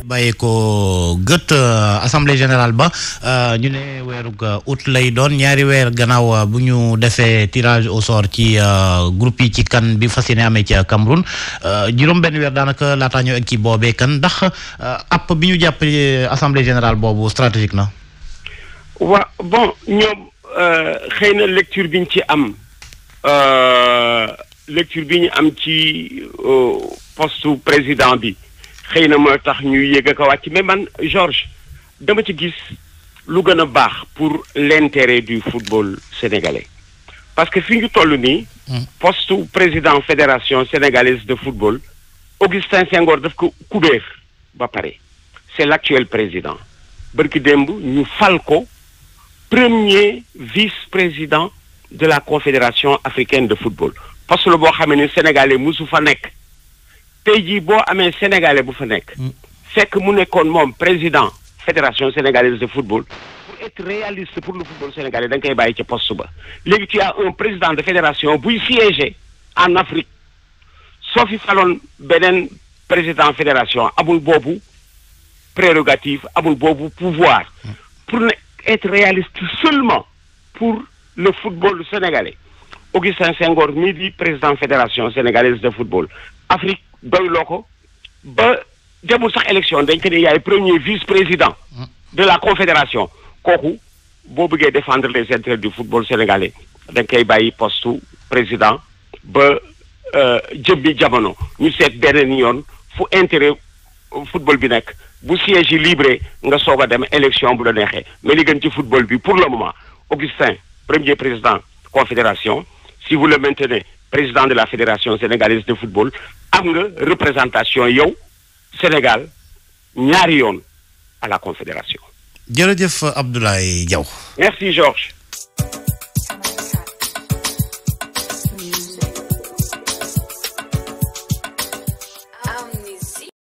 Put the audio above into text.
bàyyi ko gët assemblée générale ba ñu ne weerug août lay doon ñaari weer gannaaw bu ñu defee tirage au sort ci groupe yi ci kan bi fas yéene amee ci Cameroun juróom benn weer daanaka laataa ñëw ak ci boobee kan ndax app bi ñu jàpp assemblée générale boobu stratégique na. waa bon ñoom xëy na lecture bi ñu ci am lecture bi ñu am ci poste président bi. xëy na moo tax ñuy yëg ak a wàcc mais man Georges dama ci gis lu gën a baax pour l'intérêt du football sénégalais parce que fi ñu toll nii. poste président fédération sénégalaise de football Augustin Senghor daf ko kubéer ba pare c'est l'actuel président bërki démb ñu fal ko premier vice-président de la confédération africaine de football poste la boo xam ne sénégalais musu fa nekk. tey jii boo amee sénégalais bu fa nekk. fekk mu nekkoon moom président fédération sénégalaise de football. pour être réaliste pour le football sénégalais da nga koy bàyyi ca poste ba. léegi tu as un président de fédération buy siéger en Afrique soo fi faloon beneen président fédération amul boobu prérogative amul boobu pouvoir. pour ne être réaliste seulement pour le football sénégalais. Augustin Senghor mii di président fédération sénégalaise de football Afrique. doyloo ko ba demul sax élection dañ ko ne yaay premier vice-président de la confédération kooku boo bëggee défendre les intérêts du football sénégalais dañ koy bàyyi poste président ba jëmbi jamono ñu seet beneen yoon fu intérêt football bi nekk bu siège yi libre nga soog a dem élection bu la neexee mais li gën ci football bi pour le moment Augustin premier président confédération si vous le maintenez président de la fédération sénégalaise de football am nga représentation yow Sénégal ñaari yoon à la confédération. jërëjëf Abdoulaye Diaw. merci Georges.